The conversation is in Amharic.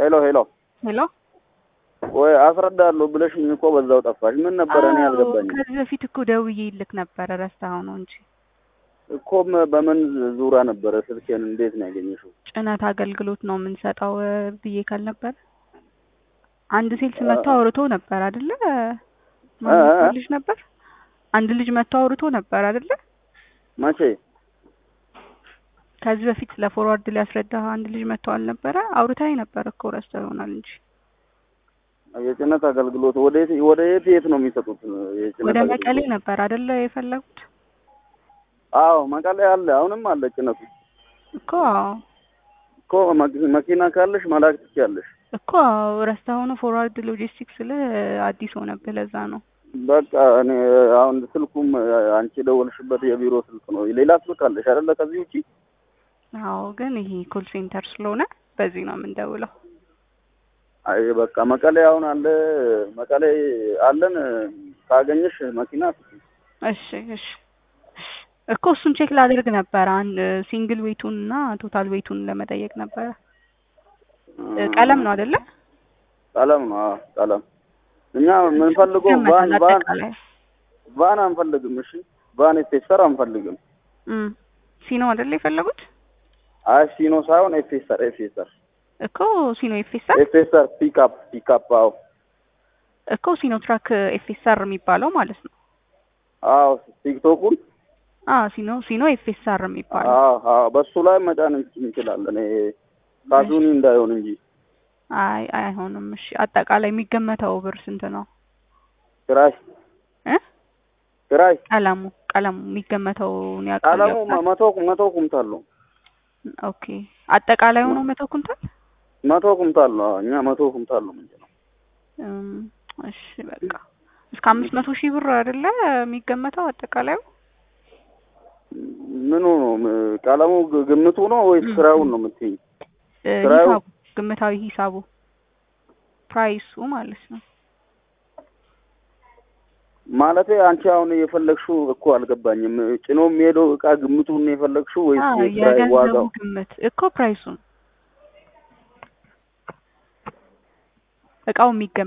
ሄሎ ሄሎ ሄሎ ወይ አስረዳለሁ ብለሽኝ እኮ በዛው ጠፋሽ። ምን ነበረ? እኔ አዎ፣ አልገባኝም ከዚህ በፊት እኮ ደውዬ ይልክ ነበረ ረስተኸው ነው እንጂ እኮ ም- በምን ዙራ ነበረ ስልኬን እንዴት ነው ያገኘሽው? ጭነት አገልግሎት ነው የምንሰጠው እ፣ ብዬ ካልነበረ አንድ ሴልስ መጥቶ አውርቶ ነበር አይደለ? ማን እ- እ- ልጅ ነበር? አንድ ልጅ መጥቶ አውርቶ ነበር አይደለ? መቼ? ከዚህ በፊት ስለ ፎርዋርድ ሊያስረዳ አንድ ልጅ መጥቶ አልነበረ? አውርታኝ ነበር እኮ ረስተኸው ይሆናል እንጂ የጭነት አገልግሎት ወደ የት ወደ የት የት ነው የሚሰጡት? የጭነት ወደ አገልግሎት? መቀሌ ነበር አይደለ የፈለጉት አዎ መቀሌ አለ፣ አሁንም አለ ጭነቱ እኮ አዎ እኮ መኪ- መኪና ካለሽ መላክ ትችያለሽ። እኮ አዎ ረስተኸው ነው ፎርዋርድ ሎጂስቲክስ ስለ አዲስ ሆነብህ ለዛ ነው በቃ እኔ አሁን ስልኩም አንቺ ደወልሽበት የቢሮ ስልክ ነው። ሌላ ስልክ አለሽ አይደለ? ከዚህ ውጪ አዎ ግን ይሄ ኮል ሴንተር ስለሆነ በዚህ ነው የምንደውለው አይ በቃ መቀሌ አሁን አለ፣ መቀሌ አለን። ካገኘሽ መኪና ስጪኝ። እሺ እሺ እኮ እሱን ቼክ ላደርግ ነበረ አንድ ሲንግል ዌቱን እና ቶታል ዌቱን ለመጠየቅ ነበረ እ፣ ቀለም ነው አይደለ ቀለም ነው። አዎ ቀለም። እኛ የምንፈልገው ቫን ይገመታል ቫን አጠቃላይ ቫን አንፈልግም። እሺ ቫን ኤፌሰር አንፈልግም። እም ሲኖ አይደለ የፈለጉት አይ ሲኖ ሳይሆን ኤፌሰር ኤፌሰር እኮ ሲኖ ኤፌሰር ኤፌሰር ፒክአፕ ፒክአፕ። አዎ እኮ ሲኖ ትራክ ኤፌሰር የሚባለው ማለት ነው አዎ ቲክቶኩን አ ሲኖ ሲኖ ኤፌሰር የሚባለው አዎ አዎ በሱ ላይ መጫን እንችላለን። ይሄ ካዙኒ እንዳይሆን እንጂ አይ አይሆንም እሺ አጠቃላይ የሚገመተው ብር ስንት ነው ክራይ እ ክራይ ቀለሙ ቀለሙ የሚገመተውን ቀለሙ ያውቃል መቶ መቶ ኩንታል ነው። ኦኬ አጠቃላዩ ነው መቶ ኩንታል መቶ ኩንታል ነው። አዎ፣ እኛ መቶ ኩንታል ነው ምንጭነው። እም፣ እሺ በቃ እስከ አምስት መቶ ሺህ ብር አይደለ የሚገመተው አጠቃላዩ ምኑ ነው ም- ቀለሙ ግ- ግምቱ ነው ወይስ ም- ክራዩን ነው የምትይኝ? እ፣ ስራው- ሂሳቡ ግምታዊ ሂሳቡ ፕራይሱ ማለት ነው ማለቴ አንቺ አሁን የፈለግሽው እኮ አልገባኝም። ጭኖ የሚሄደው እቃ ግምቱን ነው የፈለግሽው ወይስ አዎ የክራይ የገንዘቡ ዋጋው? ግምት እኮ ፕራይሱን እቃው የሚገመ